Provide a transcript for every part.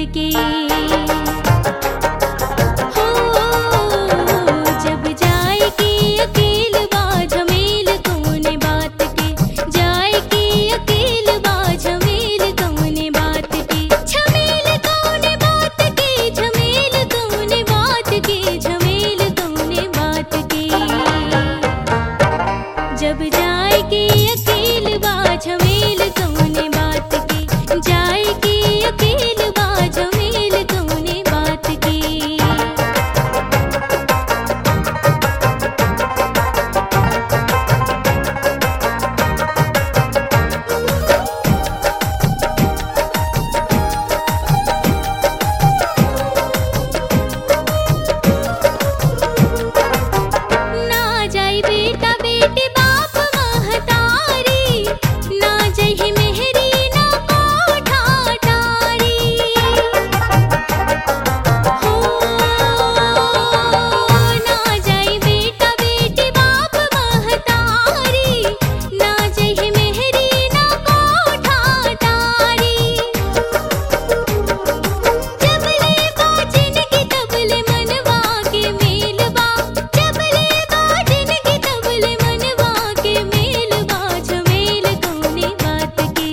के हो जब जाए के अकेल बा झमेल कौने बात के जाए के अकेल बा झमेल कौने बात के झमेल कौने बात के झमेल कौने बात के झमेल कौने बात के जब जाए के अकेल बा झमेल कौने बात के जाए के अकेल बा झमेल कौने बात के ना जाई बेटा बेटी बाप महतारी ना जही मेहरी ना कोठा टारी हो ना जाई बेटा बेटी बाप महतारी ना जही मेहरी ना कोठा टारी जबले बाजिन की तबले मनवा के मेलवा जबले बाजिन की तबले मनवा के मेलवा झमेल कौने बात के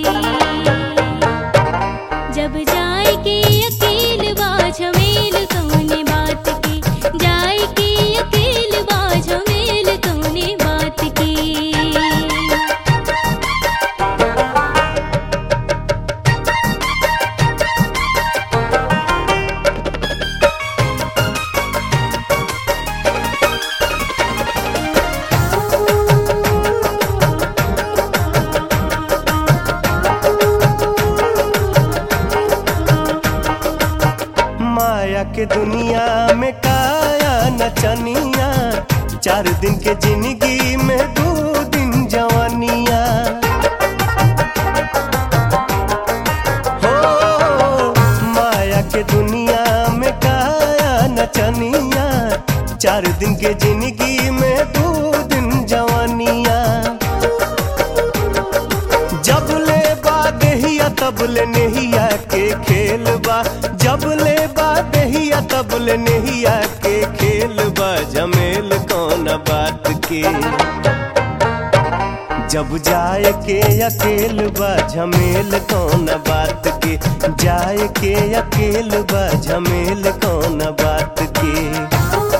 जब जाए के अकेल बा झमेल कौने बात के जाए के अकेल बा झमेल कौने बात के माया के दुनिया में काया नचनिया चार दिन के जिंदगी में दो दिन जवानिया हो माया के दुनिया में काया नचनिया चार दिन के जिंदगी में दो दिन जवानिया जब ले बा देहिया तब ले नेहिया के खेल बा जब ले बा देहिया तब ले नेहिया के खेल बा जमेल कौन बात के जब जाए के अकेल बा झमेल कौन बात के जाए के अकेल बा झमेल कौन बात के